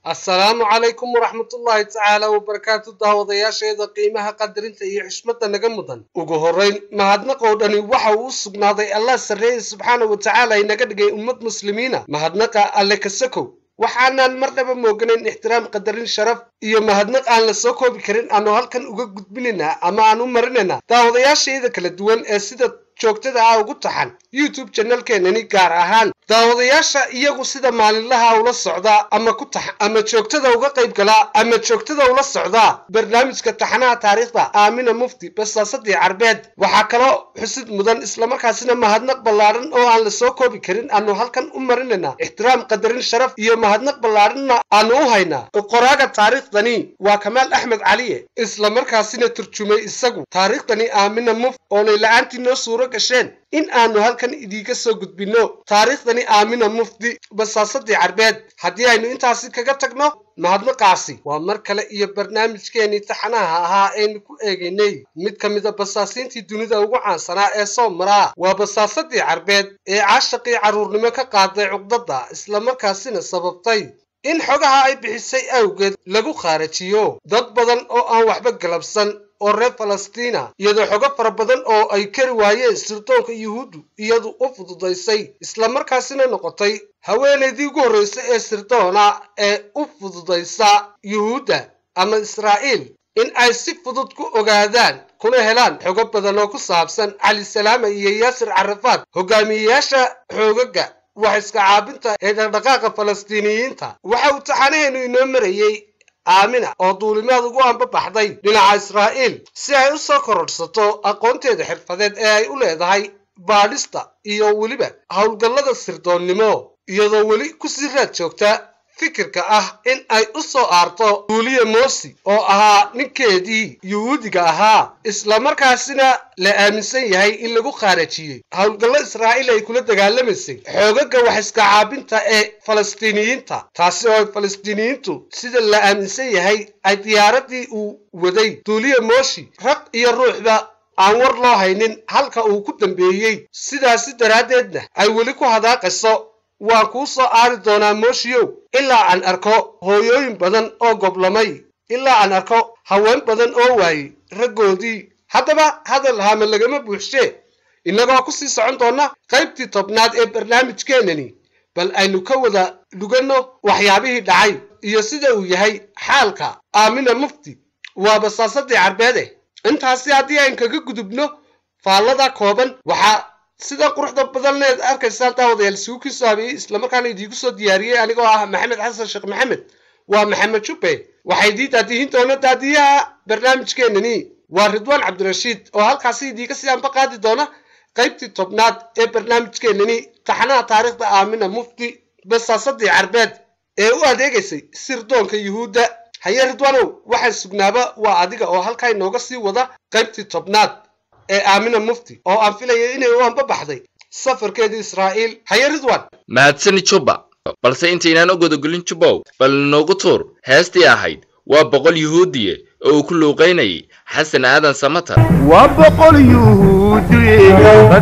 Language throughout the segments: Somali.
assalaamu calaykum waraxmatullaahi tacaala wabarakaatu daawadayaasheeda qiimaha qadarinta iyo xishmadda naga mudan ugu horrayn mahadnaqoo dhani waxa uu u sugnaaday allah sarreeye subxaana wa tacaala inaga dhigay ummad muslimiina mahadnaqa alle kasakow waxaanaan marnaba mooganayn ixtiraam qadarin sharaf iyo mahadnaq aan la soo koobi karin aanu halkan uga gudbinaynaa ama aan u marinaynaa daawadayaashayda kala duwan ee sida joogtada ah ugu taxan youtube janalkeenani gaar ahaan daawadayaasha iyagu sida maalinlaha ula socdaa ama ku tax ama joogtada uga qayb galaa ama joogtada ula socdaa barnaamijka taxanaha taariikhda aamina mufti basaasadii carbeed waxaa kaloo xusid mudan islamarkaasina mahadnaq ballaadhan oo aan la soo koobi karin aanu halkan u marinaynaa ixtiraam qadarin sharaf iyo mahadnaq ballaadhanna aanu u haynaa qoraaga taariikhdani waa kamaal axmed caliye islamarkaasina turjumay isagu taariikhdani aamina mufti oonay la-aantii noo suuro gasheen in aanu halkan idiinka soo gudbinno taariikhdani aamina mufti basaasadii carbeed haddii aynu intaasi kaga tagno mahadnaqaasi waa mar kale iyo barnaamijkeenii taxanaha ahaa aynu ku eegaynay mid ka mida basaasiintii dunida ugu caansanaa ee soo maraa waa basaasadii carbeed ee caashaqii carruurnimo ka qaaday cuqdadda islamarkaasina sababtay in xogaha ay bixisay awgeed lagu khaarajiyo dad badan oo aan waxba galabsan oo reer falastiina iyadoo xogo fara badan oo ay kari waayeen sirdoonka yuhuuddu iyadu u fududaysay islamarkaasina noqotay haweenaydii ugu horraysay ee sirdoona ee u fududaysa yuhuudda ama israa'iil in ay si fudud ku ogaadaan kuna helaan xogo badan oo ku saabsan cali salaama iyo yaasir carafaad hogaamiyeyaasha xoogaga wax iska caabinta ee dhaqdhaqaaqa falastiiniyiinta waxa uu taxanaheenu inoo marayey aamina oo duulimaad ugu anbabaxday dhinaca israa'iil si ay u soo kororhsato aqoonteeda xirfadeed ee ay u leedahay baadhista iyo weliba howlgallada sirdoonnimo iyadoo weli kusii raad joogta fikirka ah in ay u soo aarto duuliya moosi oo ahaa ninkeedii yuhuudiga ahaa islamarkaasina la aaminsan yahay in lagu khaarajiyey howlgallo israa'iil ay kula dagaalamaysay xoogaga wax iska caabinta ee falastiiniyiinta taasi oo ay falastiiniyiintu sida la aaminsan yahay ay diyaaradii uu waday duuliya mooshi raq iyo ruuxba aan war loo haynin halka uu ku dambeeyey sidaasi daraaddeedna ay weli ku hadaaqayso waan kuu soo aari doonaa mooshiyow ilaa aan arko hooyooyin badan oo goblamay ilaa aan arko haween badan oo waayey raggoodii haddaba hadal hame lagama buuxshee innagoo ku sii socon doonna qaybtii tobnaad ee barnaamijkeenani bal aynu ka wada dhuganno waxyaabihii dhacay iyo sida uu yahay xaalka aamina mufti waa basaasadii carbeede intaasi haddii ayn kaga gudubno faallada kooban waxaa sida quruxda badanleed arkaysaan daawadayaal isugu kiisoo habeeyey islamarkaana idiinku soo diyaariyey anigoo ah maxamed xasan sheekh maxamed waa maxamed jubbe waxaa idii daadihin doona daadiyaha barnaamijkeenani waa ridwaan cabdirashiid oo halkaasi idiinka sii anba qaadi doona qaybtii tobnaad ee barnaamijkeenani taxanaha taariikhda aamina mufti basaasadii carbeed ee u adeegaysay sirdoonka yuhuudda haye ridwaanow waxaan sugnaaba waa adiga oo halkaa inooga sii wada qaybtii tobnaad ee aamina mufti oo aan filaya inay u anbabaxday safarkeedii israa'iil haye ridwan mahadsani jubba balse intaynaan u godogolin jubbow bal inoogu tuur heestii ahayd waa boqol yuhuudiye oo uu ku luuqaynayay xasan aadan samatar waa boqol yuhuudiye rag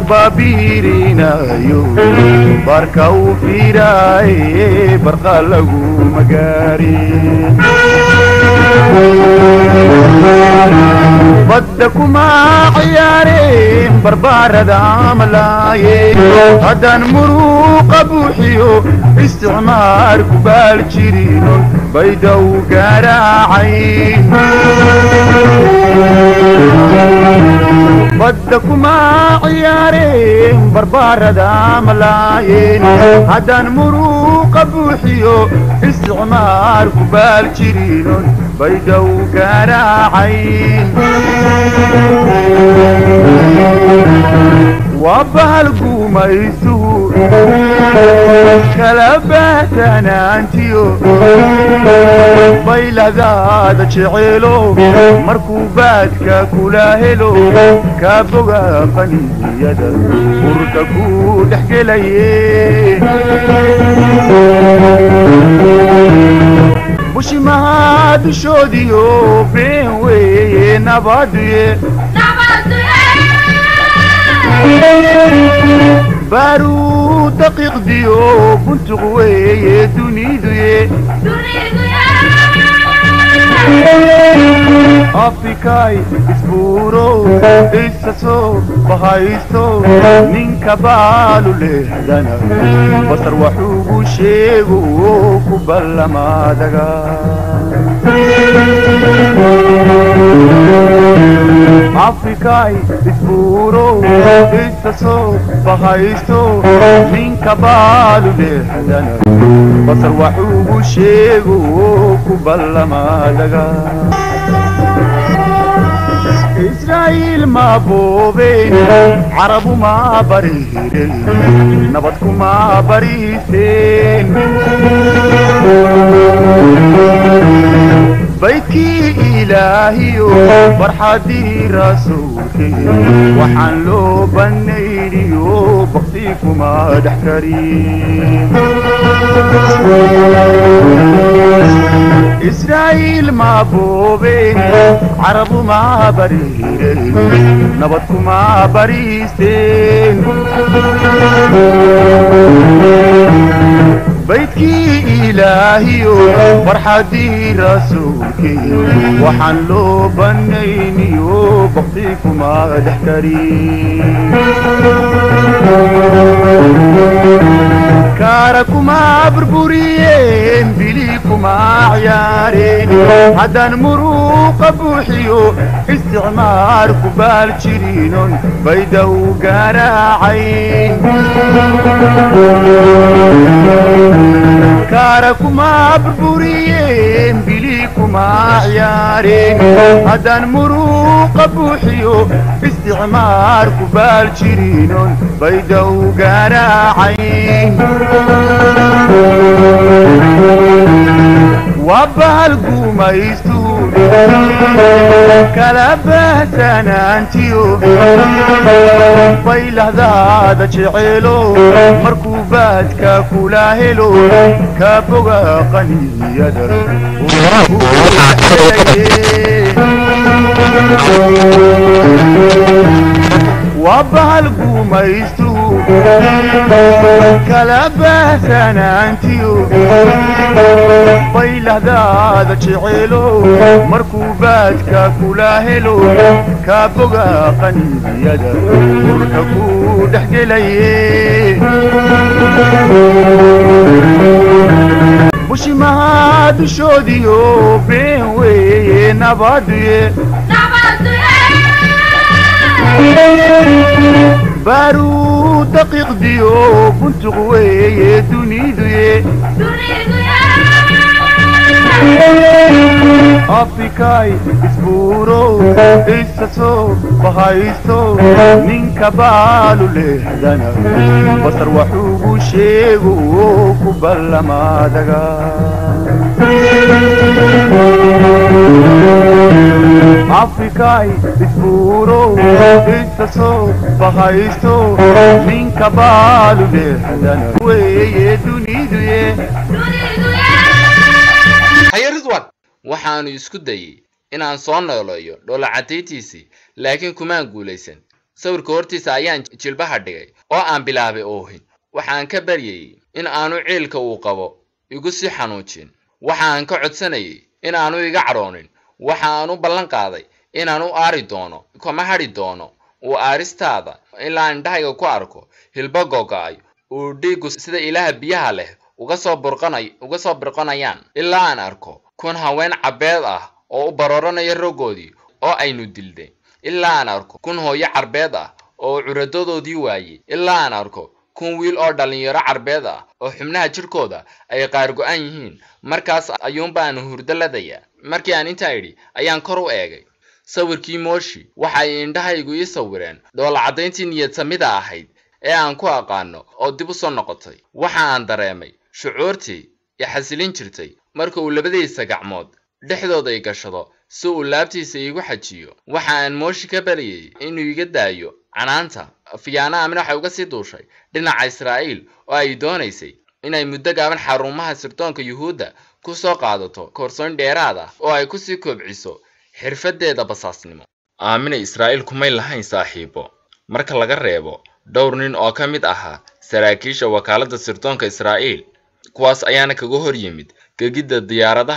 baabiirinayo barka uu fiiraaye barqa lagu magaari badda kuma ciyaareen barbaarada amalaaye haddaan muruuqa buuxiyo isticmaar ku baal jirino bayda u garaacay badda kuma ciyaareen barbaarada malaayeen haddaan muruuqa buuxiyo isticmaar ku baal jirino bayda u garaacayn waa bahal gumaysuhu kala bahtanaantiyo bayladaada jeceelo markuu baadka kula helo kaa boga qaniyada burka ku dhex gelaye bushimaha dushoodiyo been weeye nabaduye baaruu daqiiqdiyo buntuq weeye duniduye afrikay isbuuro isa soo bahaysto ninka baalu lehdana basar waxuugu sheego ku ballamaadaga afrikay isbuuro isa soo bahaysto ninka baalu lehdana basar waxuugu sheego ku ballamaadaga israa'iil ma boobeen carabu ma bariireen nabad kuma bariiseen baydkii ilaahiyo farxaddii rasuulkee waxaan loo bannayniyo bakti kuma dhex karin israa'iil ma boobeen carabu ma bariireen nabad kuma bariisteen baydkii ilaahiyo farxaddii rasuulkee waxaan loo bannayniyo bakti kuma dhex karin kaara kuma burburiyeen bili kuma ciyaareen haddaan muruuqa buuxiyo isticmaar ku baal jiriinon bayda u garaacayn kaara kuma burburiyeen bili kuma ciyaareen haddaan muruuqa buuxiyo isticmaar ku baal jiriinon bayda u garaacayn waa bahal gumaystu kala baahsanaantiyo baylahdaada jeceelo markuu baadka kula helo ka boga qaniyada waa bahal gumaystu kala baahsanaantiyo baylahdaada jeceelo markuu baadka kula helo ka boga qaniyada urka ku dhex gelaye bushimaha dushoodiyo been weeye nabaduye baaruu daqiiqdiyo buntuq weeye duniduye afrikay isbuuro isa soo bahaysto ninka baalu lehdana basar waxuugu sheego ku ballamaadaga afrikay isbuuro isa soo bahaysto ninka baalu lehdana weeye duniduye haye ridwan waxaanu isku dayey inaan soo nooleeyo dhoolacadaytiisii laakiin kumaan guulaysan sawirka hortiisa ayaan jilbaha dhigay oo aan bilaabay oohin waxaan ka baryayey in aanu ciilka uu qabo igu sii xanuujin waxaan ka codsanayay in aanu iga cadhoonin waxaan u ballan qaaday inaan u aari doono kama hadhi doono uu aaristaada ilaa indhahayga ku arko hilbo gogo'ay uu dhiiggu sida ilaha biyaha leh uga soo burqanay uga soo burqanayaan ilaa aan arko kun haween cabbeed ah oo u barooranaya roggoodii oo aynu dilday ilaa aan arko kun hooyo carbeed ah oo curadadoodii waayey ilaa aan arko kun wiil oo dhallinyaro carbeed ah oo xubnaha jidhkooda ay qaar go-an yihiin markaas ayuunbaan hurdo ladaya markii aan intaa idhi ayaan kor u eegay sawirkii mooshi waxa ay indhahaygu ii sawireen dhoolacaddayntii niyadsamida ahayd ee aan ku aqaano oo dib u soo noqotay waxa aan dareemay shucuurtii i xasilin jirtay marka uu labadiisa gacmood dhexdooda i gashado si uu laabtiisa iigu xajiyo waxa aan mooshi ka baryayay inuu iga daayo canaanta fiyaana amina waxay uga sii duushay dhinaca israa'iil oo ay doonaysay inay muddo gaaban xarumaha sirdoonka yuhuudda ku soo qaadato koorsoon dheeraad ah oo ay kusii kobciso xirfaddeeda basaasnimo aamina israa'iil kumay lahayn saaxiibo marka laga reebo dhowr nin oo ka mid ahaa saraakiisha wakaaladda sirdoonka israa'iil kuwaas ayaana kaga hor yimid gegidda diyaaradaha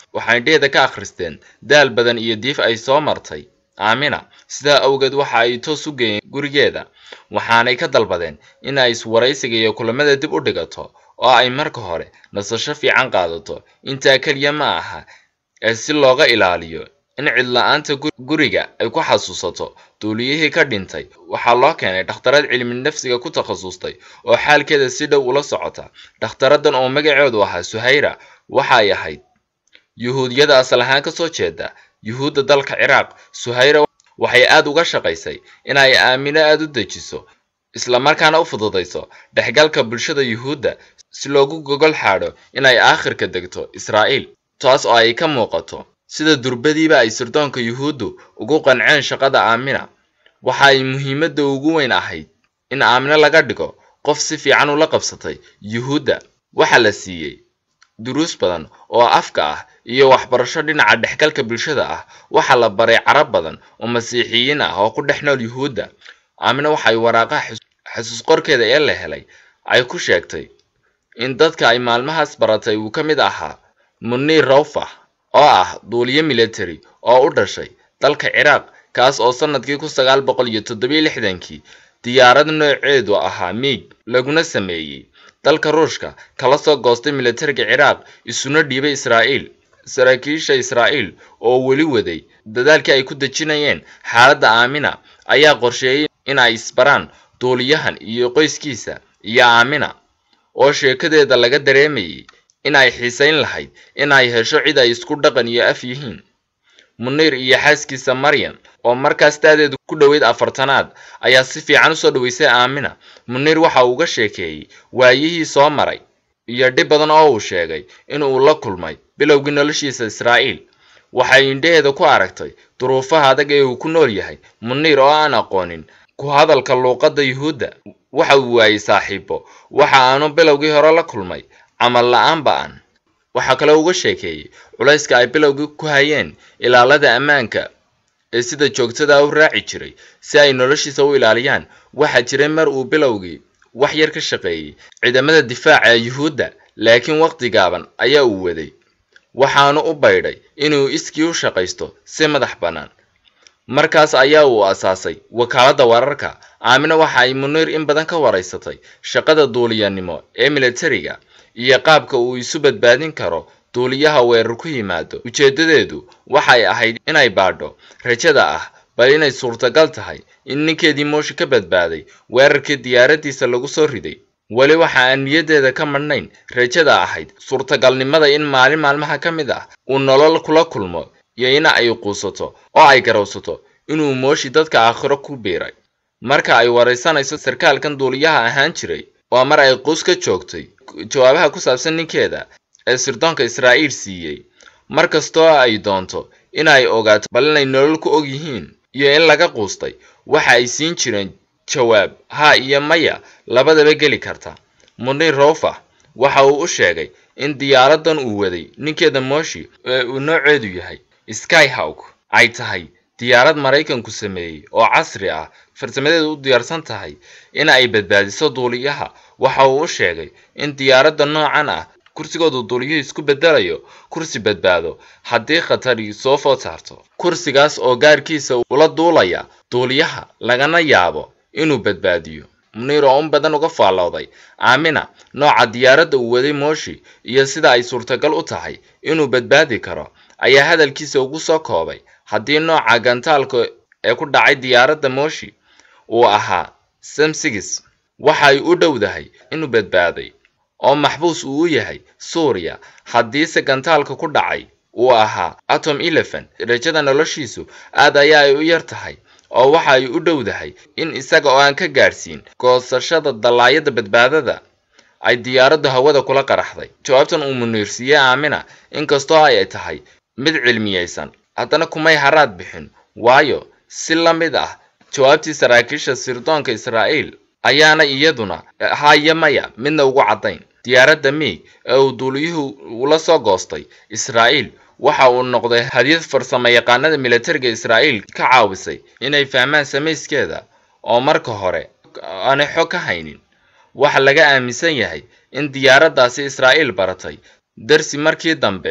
waxay indheheeda ka akhristeen daal badan iyo diif ay soo martay aamina sidaa awgeed waxa ay toos u geeyeen gurigeeda waxaanay ka dalbadeen in ay iswaraysiga iyo kulamada dib u dhigato oo ay marka hore nasasho fiican qaadato intaa keliya ma aha ee si looga ilaaliyo in cidla-aanta guriga ay ku xasuusato duuliyihii ka dhintay waxaa loo keenay dhakhtarad cilmi nafsiga ku takhasustay oo xaalkeeda si dhow ula socota dhakhtaradan oo magaceedu ahaa suhayra waxay ahayd yuhuudiyada asal ahaan ka soo jeeda yuhuudda dalka ciraaq suhayra waxay aada uga shaqaysay inay aamino aada u dejiso islamarkaana u fududayso dhexgalka bulshada yuhuudda si loogu gogol xaadho inay aakhirka degto israa'iil taas oo ay ka muuqato sida durbadiiba ay sirdoonka yuhuuddu ugu qanceen shaqada aamina waxa ay muhiimadda ugu weyn ahayd in aamino laga dhigo qof si fiican ula qabsatay yuhuudda waxa la siiyey duruus badan oo afka ah iyo waxbarasho dhinaca dhexgalka bulshada ah waxaa la baray carab badan oo masiixiyiin ah oo ku dhex nool yuhuudda aamino waxay waraaqaha xasuus qorkeeda ee la helay ay ku sheegtay in dadka ay maalmahaas baratay uu ka mid ahaa muniir rawfah oo ah duuliye military oo u dhashay dalka ciraaq kaas oo sannadkii kun sagaal boqol iyo toddobiyo lixdankii diyaarad nooceedu ahaa miig laguna sameeyey dalka ruushka kala soo goostay militariga ciraaq isuna dhiibay israa'iil saraakiisha israa'iil oo weli waday dadaalkii ay ku dejinayeen xaaladda aamina ayaa qorsheeyey in ay isbaraan duuliyahan iyo qoyskiisa iyo aamina oo sheekadeeda laga dareemayay in ay xiisayn lahayd in ay hesho cid ay isku dhaqan iyo af yihiin muniir iyo xaaskiisa maryam oo markaas daadeedu ku dhoweyd afartanaad ayaa si fiican usoo dhaweysay aamina muniir waxa uu uga sheekeeyey waayihii soo maray iyo dhib badan oo uu sheegay in uu la kulmay bilowgii noloshiisa israa'iil waxay indhaheeda ku aragtay duruufaha adag ee uu ku nool yahay muniir oo aan aqoonin ku hadalka luuqadda yuhuudda waxa uu waayey saaxiibo waxa aanu bilowgii hore la kulmay camal la-aan ba-an waxaa kaloo uga sheekeeyey culayska ay bilowgii ku hayeen ilaalada ammaanka ee sida joogtada u raaci jiray si ay noloshiisa u ilaaliyaan waxaa jiray mar uu bilowgii wax yar ka shaqeeyey ciidamada difaaca ee yuhuudda laakiin waqti gaaban ayaa uu waday waxaanu u baydhay inuu iskii u shaqaysto si madax bannaan markaas ayaa uu asaasay wakaaladda wararka aamina waxa ay muniir in badan ka waraysatay shaqada duuliyanimo ee militariga iyo qaabka uu isu badbaadin karo duuliyaha weerar ku yimaado ujeeddadeedu waxay ahayd inay baadho rajada ah bal inay suurtagal tahay in ninkeedii mooshi ka badbaaday weerarkii diyaaraddiisa lagu soo riday weli waxa aan niyaddeeda ka madhnayn rajada ahayd suurtagalnimada in maalin maalmaha ka mid ah uu nolol kula kulmo iyo in ay quusato oo ay garowsato inuu mooshi dadka aakhiro ku biiray marka ay waraysanayso sarkaalkan duuliyaha ahaan jiray waa mar ay quus ka joogtay jawaabaha ku saabsan ninkeeda ee sirdoonka israa'iil siiyey mar kastoo ay doonto inay ogaato bal inay nolol ku og yihiin iyo in laga quustay waxa ay siin jireen jawaab ha iyo maya labadaba geli karta muniir rofa waxa uu u sheegay in diyaaradan uu waday ninkeeda mooshi ee uu nooceedu yahay skyhawk ay tahay diyaarad maraykanku sameeyey oo casri ah farsamadeedu u diyaarsan tahay in ay badbaadiso duuliyaha waxa uu u sheegay in diyaaradda noocan ah kursigoodu duuliyuhu isku bedelayo kursi badbaado haddii khatari soo food saarto kursigaas oo gaarkiisa ula duulaya duuliyaha lagana yaabo inuu badbaadiyo muniir oo un badan uga faallowday aamina nooca diyaaradda uu waday mooshi iyo sida ay suurtagal u tahay inuu badbaadi karo ayaa hadalkiisa ugu soo koobay haddii nooca gantaalka ee ku dhacay diyaaradda mooshi uu ahaa samsigis waxay u dhowdahay inuu badbaaday oo maxbuus uu u yahay suuriya haddiise gantaalka ku dhacay uu ahaa atom eleven rajada noloshiisu aad ayaa ay u yar tahay oo waxa ay u dhowdahay in isaga oo aan ka gaadhsiin goosashada dallaayada badbaadada ay diyaaraddu hawada kula qaraxday jawaabtan uu muniirsiiyey aamina inkastoo ay tahay mid cilmiyeysan haddana kumay haraad bixin waayo si la mid ah jawaabtii saraakiisha sirdoonka israa'iil ayaana iyaduna haya maya midna ugu caddayn diyaaradda miig ee uu duuliyuhu ula soo goostay israa'iil waxa uu noqday hadiyad farsamo yaqaanada militariga israa'iil ka caawisay inay fahmaan samayskeeda oo marka hore aanay xog ka haynin waxa laga aaminsan yahay in diyaaraddaasi israa'iil baratay darsi markii dambe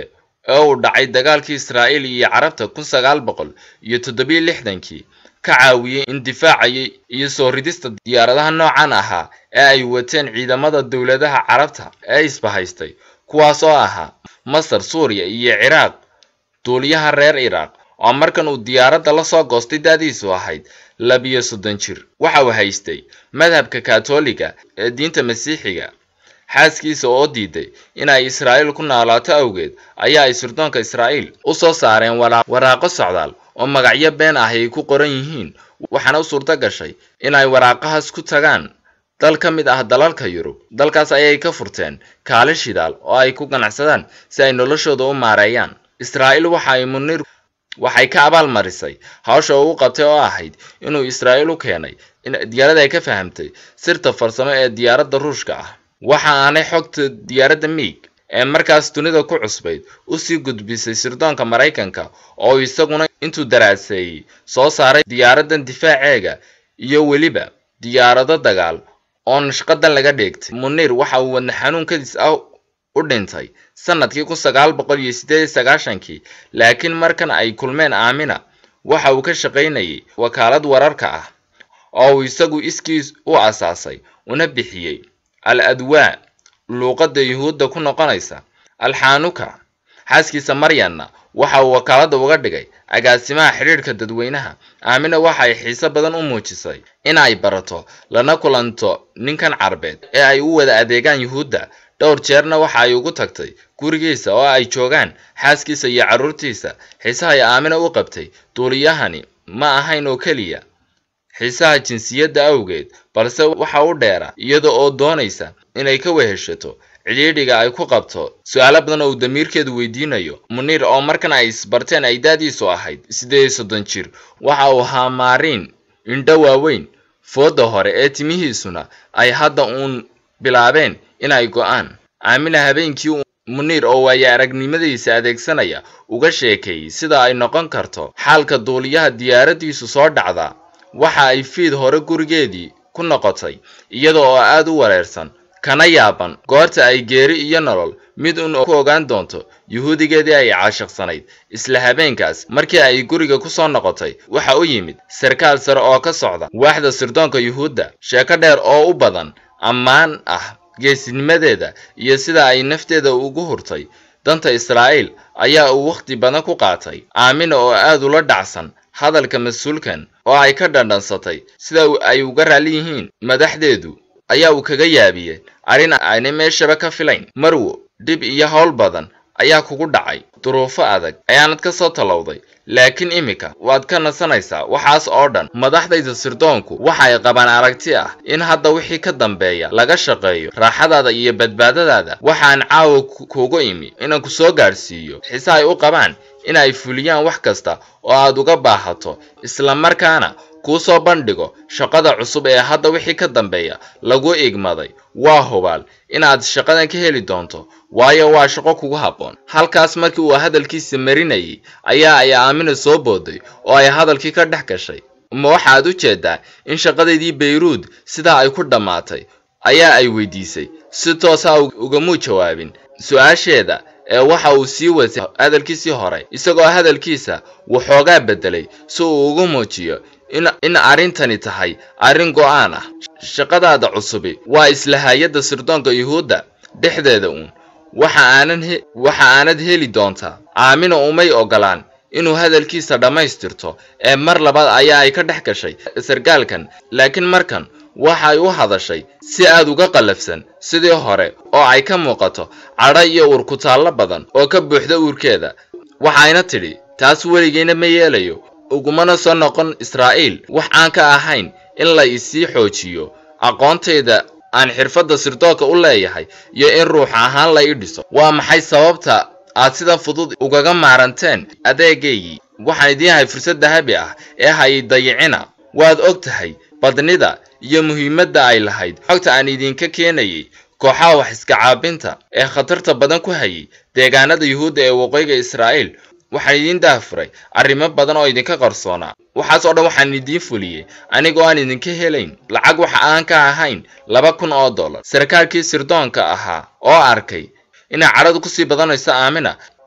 ee uu dhacay dagaalkii israa'iil iyo carabta kun sagaal boqol iyo toddobiyo lixdankii ka caawiyey in difaacayay iyo soo ridista diyaaradaha noocan ahaa ee ay wateen ciidamada dowladaha carabta ee isbahaystay kuwaas oo ahaa masar suuriya iyo ciraaq duuliyaha reer iraaq oo markan uu diyaaradda la soo goostay daadiisu ahayd labiyo soddon jir waxa uu haystay madhabka katoliga ee diinta masiixiga xaaskiisa oo diiday inay israa'iil ku noolaato awgeed ayaa ay sirdoonka israa'iil u soo saareen waraaqo socdaal oo magacyo been ah ay ku qoran yihiin waxaana u suurto gashay inay waraaqahaas ku tagaan dal ka mid ah dalalka yurub dalkaas ayay ka furteen kaalin shidaal oo ay ku ganacsadaan si ay noloshooda u maareeyaan israa'iil waxa ay muniir waxay ka abaalmarisay hawsha uu qabtay oo ahayd inuu israa'iil u keenay in diyaaradda ay ka fahamtay sirta farsamo ee diyaaradda ruushka ah waxa aanay xogta diyaaradda miig ee markaas dunida ku cusbayd usii gudbisay sirdoonka maraykanka oo isaguna intuu daraaseeyey soo saaray diyaaraddan difaaceega iyo weliba diyaarado dagaal oo nashqadan laga dheegtay muniir waxa uu wadna xanuun kadis ah u dhintay sanadkii kun sagaal boqol iyo siddeed iyo sagaashankii laakiin markan ay kulmeen aamina waxa uu ka shaqaynayay wakaalad wararka ah oo uu isagu iskiis u asaasay una bixiyey al adwaa luuqadda yuhuudda ku noqonaysa alxanuka xaaskiisa maryanna waxa uu wakaaladda uga dhigay agaasimaha xidhiidhka dadweynaha aamina waxa ay xiise badan u muujisay in ay barato lana kulanto ninkan carbeed ee ay u wada adeegaan yuhuudda dhowr jeerna waxa ay ugu tagtay gurigiisa oo ay joogaan xaaskiisa iyo carruurtiisa xiisahay aamina u qabtay duuliyahani ma ahayn oo keliya xiisaha jinsiyadda awgeed balse waxa u dheera iyada oo doonaysa inay ka weheshato cidhiidhiga ay ku qabto su-aalo badan oo uu damiirkeedu weydiinayo muniir oo markan ay isbarteen ay daadiisu ahayd siddeed iyo soddon jir waxa uu ahaa maariin indho waaweyn foodda hore ee timihiisuna ay hadda uun bilaabeen inay go'aan aamina habeenkii muniir oo waaya aragnimadiisa adeegsanaya uga sheekeeyey sida ay noqon karto xaalka duuliyaha diyaaraddiisu soo dhacda waxa ay fiid hore gurigeedii ku noqotay iyada oo aad u wareersan kana yaaban goorta ay geeri iyo nolol mid un ku ogaan doonto yuhuudigeedii ay caashiqsanayd isla habeenkaas markii ay guriga ku soo noqotay waxa u yimid sarkaal sare oo ka socda waaxda sirdoonka yuhuudda sheeko dheer oo u badan ammaan ah geesinimadeeda iyo sida ay nafteeda ugu hurtay danta israa'iil ayaa uu wakhti badan ku qaatay aamina oo aad ula dhacsan hadalka mas-uulkan oo ay ka dhandhansatay sida ay uga raalli yihiin madaxdeedu ayaa uu kaga yaabiyey arrin aanay meeshaba ka filayn marwo dhib iyo howl badan ayaa kugu dhacay duruufo adag ayaanad ka soo tallowday laakiin iminka waad ka nasanaysaa waxaas oo dhan madaxdayda sirdoonku waxa ay qabaan aragti ah in hadda wixii ka dambeeya laga shaqeeyo raaxadaada iyo badbaadadaada waxaan caawa kuugu imi inaan ku soo gaadhsiiyo xiise ay u qabaan in ay fuliyaan wax kasta oo aad uga baahato isla markaana kuu soo bandhigo shaqada cusub ee hadda wixii ka dambeeya lagu igmaday waa hubaal inaad shaqadan ka heli doonto waayo waa shaqo kugu habboon halkaas markii uu hadalkiisa marinayay ayaa ay aamina soo booday oo ay hadalkii ka dhex gashay ma waxaad u jeedaa in shaqadaydii bayruud sidaa ay ku dhammaatay ayaa ay weydiisay si toosa ugamuu jawaabin su-aasheeda ee waxa uu sii watay hadalkiisii hore isagoo hadalkiisa waxoogaa beddelay si uu ugu muujiyo in arrintani tahay arrin go'aan ah shaqadaada cusubi waa isla hay-adda sirdoonka yuhuudda dhexdeeda uun waxa aanan waxa aanad heli doontaa aamina umay ogolaan inuu hadalkiisa dhammaystirto ee mar labaad ayaa ay ka dhex gashay sarkaalkan laakiin markan waxay u hadashay si aad uga qallafsan sidii hore oo ay ka muuqato cadho iyo uurkutaallo badan oo ka buuxda uurkeeda waxayna tidhi taas weligeyna ma yeelayo ugumana soo noqon israa'iil wax aan ka ahayn in la isii xoojiyo aqoontayda aan xirfadda sirdoonka u leeyahay iyo in ruux ahaan la ii dhiso waa maxay sababta aad sida fudud ugaga maaranteen adeegaygii waxaan idiin hay fursad dahabi ah ee hay dayicina waad og tahay badnida iyo muhiimadda ay lahayd xogta aan idinka keenayay kooxaha wax iska caabinta ee khatarta badan ku hayay deegaanada yuhuudda ee waqooyiga israa'iil waxaan idiin daafuray arrimo badan oo idinka qarsoonaa waxaas oo dhan waxaan idiin fuliyey anigoo aan idinka helayn lacag waxa aan ka ahayn laba kun oo dollar sarkaalkii sirdoonka ahaa oo arkay inay cadhadu kusii badanayso aamina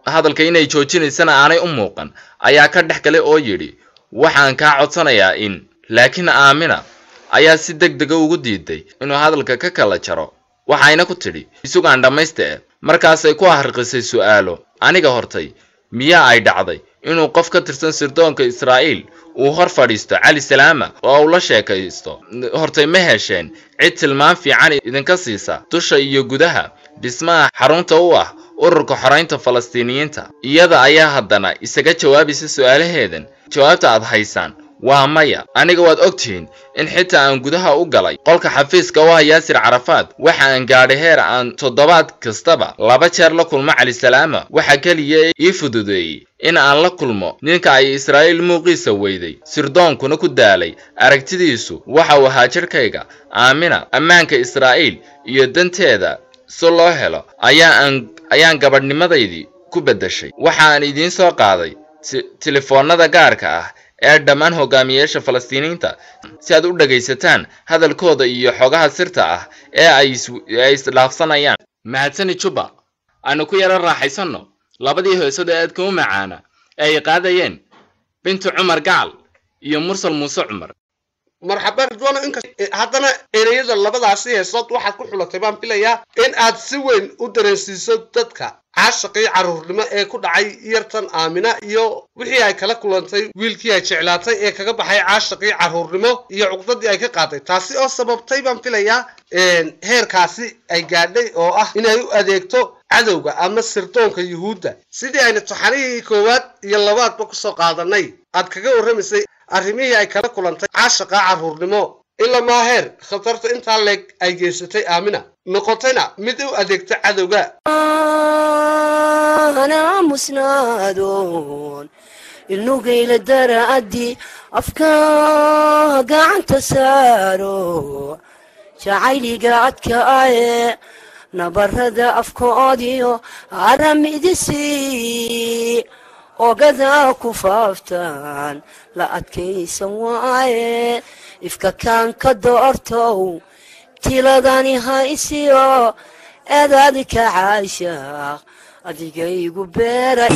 hadalka inay joojinaysana aanay u muuqan ayaa ka dhex galay oo yidhi waxaan kaa codsanayaa in laakiin aamina ayaa si deg dega ugu diiday inuu hadalka ka kala jaro waxayna ku tidhi isugaan dhammaysta e markaasay ku harqisay su'aalo aniga hortay miyaa ay dhacday inuu qof ka tirsan sirdoonka israa'iil uu hor fadhiisto cali salaama oo uu la sheekaysto hortay ma hesheen cid tilmaan fiican idinka siisa dusha iyo gudaha dhismaha xarunta u ah ururka xoraynta falastiiniyiinta iyada ayaa haddana isaga jawaabaysa su'aalaheedan jawaabta aad haysaan waa maya aniga waad ogtihiin in xitaa aan gudaha u galay qolka xafiiska u ah yaasir carafaad waxa aan gaadhay heer aan toddobaad kastaba laba jeer la kulmo cali salaama waxa keliya ii fududeeyey in aan la kulmo ninka ay israa'iil muuqiisa weyday sirdoonkuna ku daalay aragtidiisu waxa uu ahaa jidhkayga aamina ammaanka israa'iil iyo danteeda si loo helo ayaan ayaan gabadhnimadaydii ku beddeshay waxaan idiin soo qaaday telefoonnada gaarka ah ee dhammaan hogaamiyeyaasha falastiiniinta si aad u dhagaysataan hadalkooda iyo xogaha sirta ah ee ay isdhaafsanayaan mahadsani juba aanu ku yaro raaxaysanno labadii heesod ee aadka u macaana ee ay qaadayeen bintu cumar gacal iyo mursal muuse cumar marxaba ridwano inkas haddana ereyada labadaasi heesood waxaad ku xulatay baan filayaa in aad si weyn u dareensiiso dadka caashaqii carruurnimo ee ku dhacay yartan aamina iyo wixii ay kala kulantay wiilkii ay jeclaatay ee kaga baxay caashaqii carruurnimo iyo cuqdadii ay ka qaaday taasi oo sababtay baan filayaa heerkaasi ay gaadhay oo ah inay u adeegto cadowga ama sirdoonka yuhuudda sidii ayna taxanihii koowaad iyo labaadba kusoo qaadanay aad kaga warramaysay arrimihii ay kala kulantay caashaqa carruurnimo ilamaa heer khatarta intaa leeg ay geysatay aamina noqotayna mid u adeegta cadowga musnaadoon ilnugayla daraaddi afka gacanta saaro jacayliga adka aye nabarada afkoodiyo aramidisi ogadaa ku faaftaan la adkaysan waaye ifka kaan ka doortow tiladani haysiyo eedaadi ka caashaaq adigaygu beeray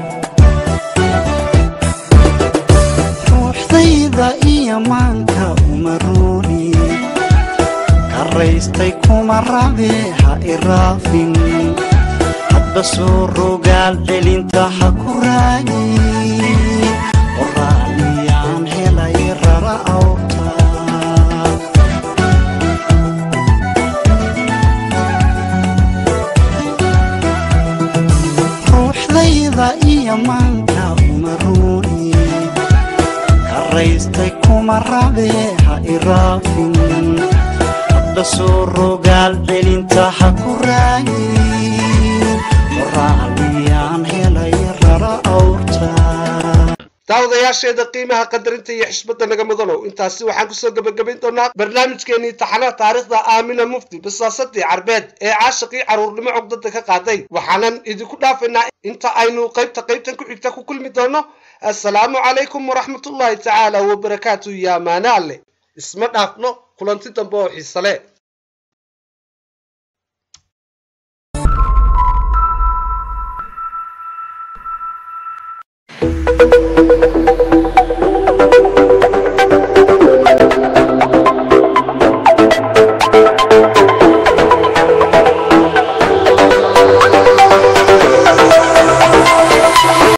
ruuxdayda iyo maanka uma ruuni karaystay kuma rabe ha iraafin hadba soo rogaal celinta ha ku raagi qoraaliyaan helay rara awta ruuxdayda iyo maanka uma ruuni karaystay kuma rabe ha iraafin hadba soo rogaal celinta ha ku raagi daawadayaasheeda qiimaha qadarinta iyo xishmadda naga mudanow intaasi waxaan kusoo gebagabayn doonaa barnaamijkeenii taxanaha taariikhda aamina mufti basaasadii carbeed ee caashaqii carruurnimo cogdada ka qaaday waxaanan idinku dhaafaynaa inta aynu qaybta qaybtan ku xigta ku kulmi doono assalaamu calaykum waraxmatullaahi tacaala wabarakaatu yaa maana alle isma dhaafno kulanti dambe oo xiisale